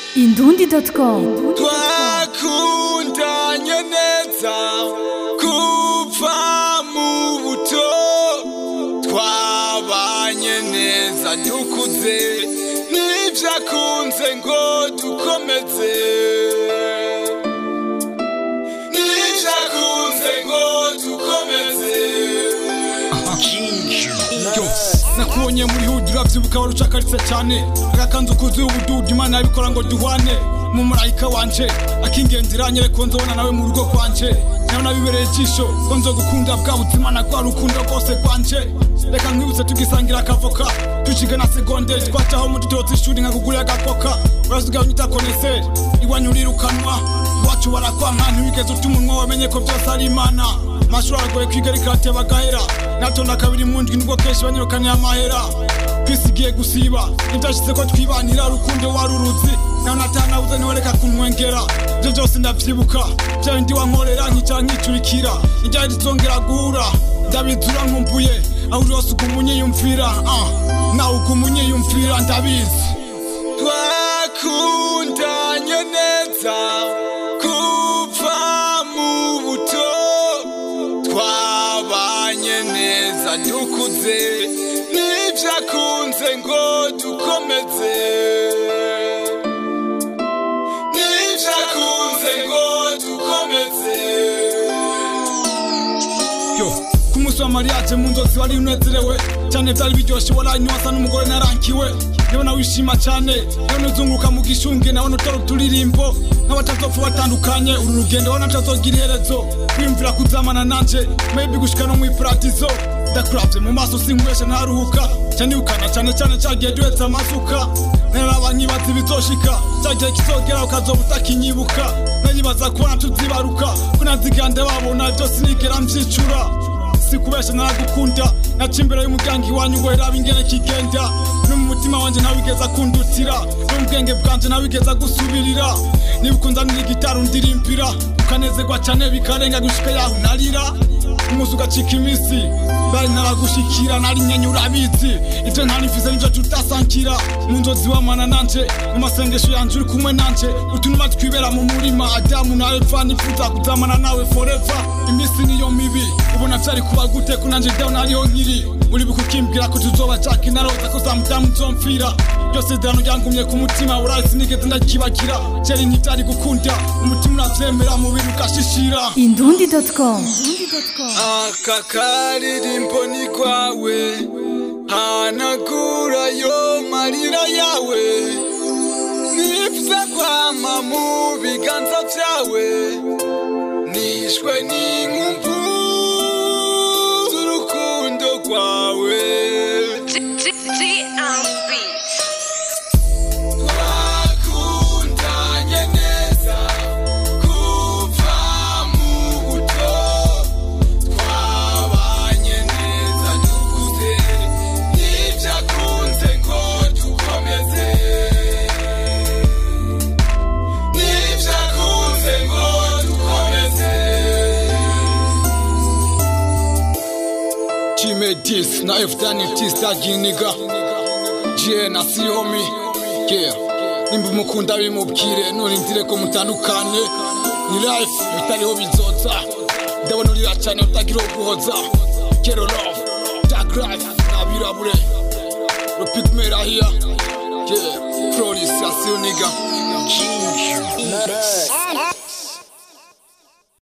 indundi.com twakundanye neza kuva mu buto twabanye neza dukuze n'ibyo akunze ngo dukomeze n'ibyo akunze ngo dukomeze nakubonye muri hudi uravyibuka wari ucakaritse cyane agakanzu kuzuye ubududu imana yabikora ngo duhwane umumarayika wanje akingendera nyere ko nzobona nawe mu rugo kwanje nawe nabibereye ijisho ko nzogukunda bwa buzima na rwa rukundo rwose rwanje reka nkwibutse tugisangira akavoka tuciga na segonde twacaho mu dutoto ishuri nkakugurira agakoka urasigaye unyita koneseri iwanyu urirukanwa iwacu barakwanka ntiwigeze uta umunwa wamenye ko byose ari imana amashuri aragoye kwiga ariko arateba agahera natonda kabiri mu ndwi nubwo kenshi banyirukaniye amahera twisigiye gusiba ntibyashyize ko twibanira rukundo wari uruzi nawe natanabuze ntiwereka kunwengera ibyo byose ndabyibuka bya bindi wankorera nkicara nkicurikira iryari rizongera guhura ndabizura nkumbuye aho uri hose uguma unyiyumvira ah, nawe uguma unyiyumvira ndabizi twakundanye neza kuva mu buto twabanye neza dukuze n'ibyo akunze ngo dukomeze n'ibyo akunze ngo dukomeze yo ku munsi wa mariage mu nzozi wari unezerewe cyane byari biryoshye waraye wasa n'umugore narankiwe ndabona wishima cyane ndabona uzunguruka mu gishunge ndabona utari uturirimbo nk'abatazopfa batandukanye uru rugendo wabona tutazogira iherezo kwiyumvira kuzamana nanje maybe gushika no mu iparadizo ndakuravye mu maso sinkwesha ntaruhuka cyane ukana cyane cyane cyagiye duhetse amasuka naraba nkibaza ibizoshika cyagiye kizogera ukazoba utakinyibuka naribaza kubona tuzibaruka ko nazigande babona byose nigera mvyicura sikubesha naragukunda naca imbere y'umuryango iwanyu ngo raba ingene kigenda no mu mutima wanje ntawigeza kundutira no mu bwenge bwanje ntawigeza gusubirira niba ukunzanira igitari undirimbira ukanezerwa cyane bikarenga gushika yaho narira umuzi ugacika iminsi bari naragushikira nari nyenye urabizi ibyo ntarifise nivyo tutasankira mu nzozi wamana nanje mu masengesho yanje uri kumwe nanje utunuma twibera mu murima adamu na eva nifuza kuzamana nawe forever iminsi niyo mibi ubona vyari kuba gute ko nanje dawe nariho nkiri uribuka ukimbwira ko tuzoba caka inaroza ko za mudamu nzomfira byose dano ryangumye ku mutima uraye sinigeze ndakibagira kera ntivyari gukunda umutima uravyemera mubiri ugashishira indundi.com aka karirimbo ni rwawe hanagura yo marira yawe nipfa kwama mu biganza byawe nishwe n'inkumbu z'urukundo rwawe twakundanye neza kuva mu buto twabanye neza dukuze n'ibyo akunze ngo dukomeze n'ibyo akunze ngo dukomeze Jimmy Dis na F-Dani Tistagi niga Jie na Sihomi Yeah Nimba umukunda bimubwire nurindire ko mutandukane Ni life bitariho bizoza Ndabona urira cyane utagira uguhoza Kero love Dark life Nabirabure Rupigmera here Yeah Floris ya Sioniga